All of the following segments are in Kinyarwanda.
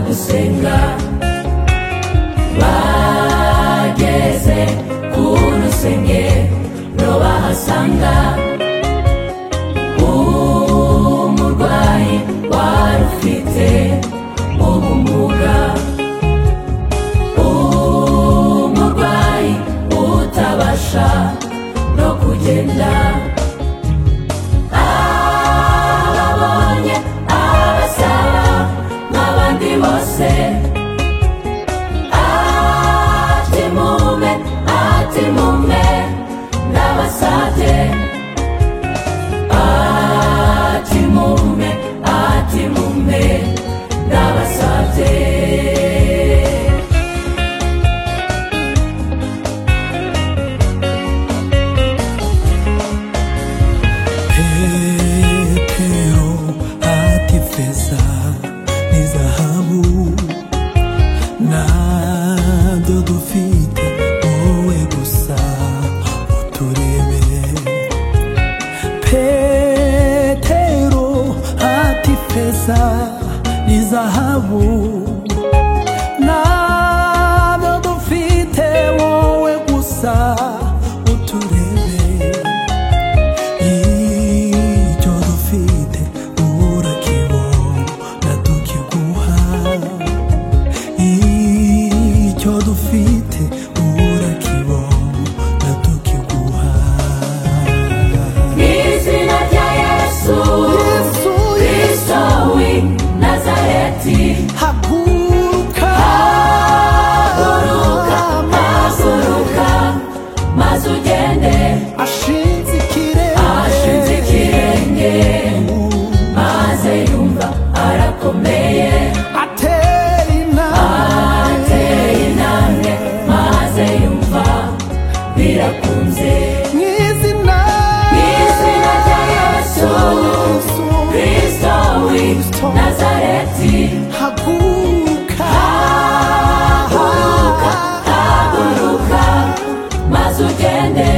gusenga bageze ku rusengero bahasanga umurwayi wari ufite ubumuga umurwayi utabasha no kugenda ababonye abasaba nk'abandi bose ati mume ati mume ndabasabye ati mume ati mume ndabasabye Petero ati feza ni zahabu ntabyo dufite wowe gusa uturebe Petero ati feza ni zahabu ntabyo dufite wowe gusa uturebe icyo dufite urakibona tukiguha icyo dufite urakibona tukiguha N'izina rya Yesu Yesu, Kristo w'i Nazareti haguruka Haguruka, haguruka maze ugende ashinze ikirere ashinze ikirenge maze yumva arakomeye atera inama ateye intambwe maze yumva birakunze mu izina N'izina rya Yesu Kristo w'i Nazareti haguruka Haguruka, haguruka maze ugende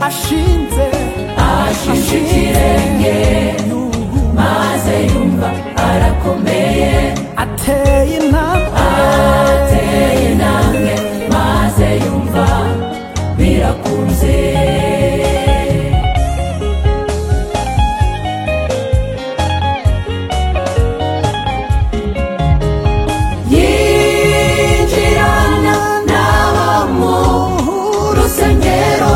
ashinze ashinje ikirenge maze yumva arakomeye ateye inama ateye intambwe maze yumva birakunze yinjirana nabo mu rusengero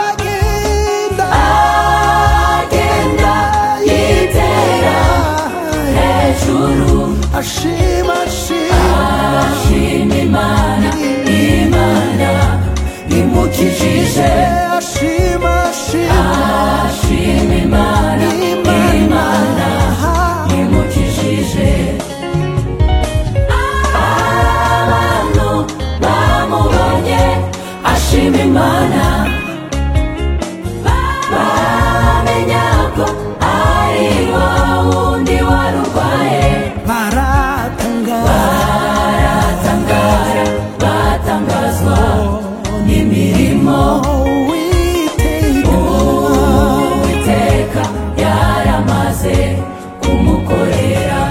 agenda agenda yitera hejuru ashima ashima ashima imana imana imukijije ashima ashima ashima imana imana imukijije abantu bamubonye ashima imana bamenya ko ari wa wundi wari urwaye baratanga baratangara batangazwa n'imirimo uwiteka uwiteka yaramaze kumukorera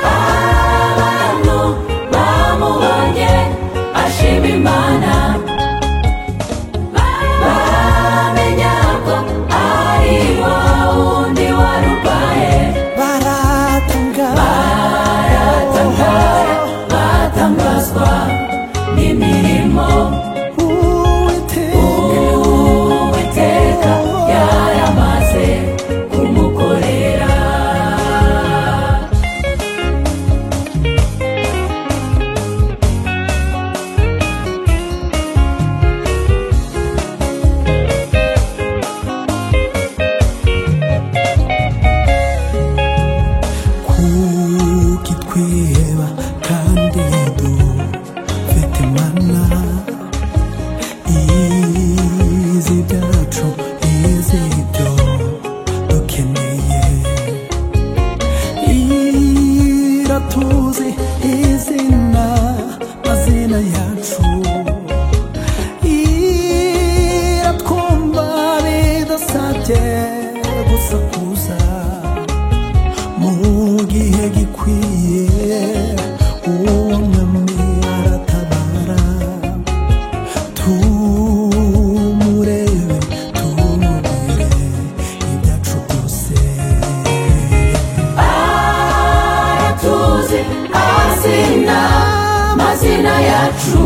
abantu bamubonye ashima imana bamenya ko ari wa wundi warurwaye baratanga baratangara batangazwa n'imirimo uwiteka Uwiteka yaramaze kumukorera kuki twiheba kandi dufite imana izi byacu izi byo dukeneye iratuzi izina mazina yacu iratwumva bidasabye gusakuza mu gihe gikwiye amazina yacu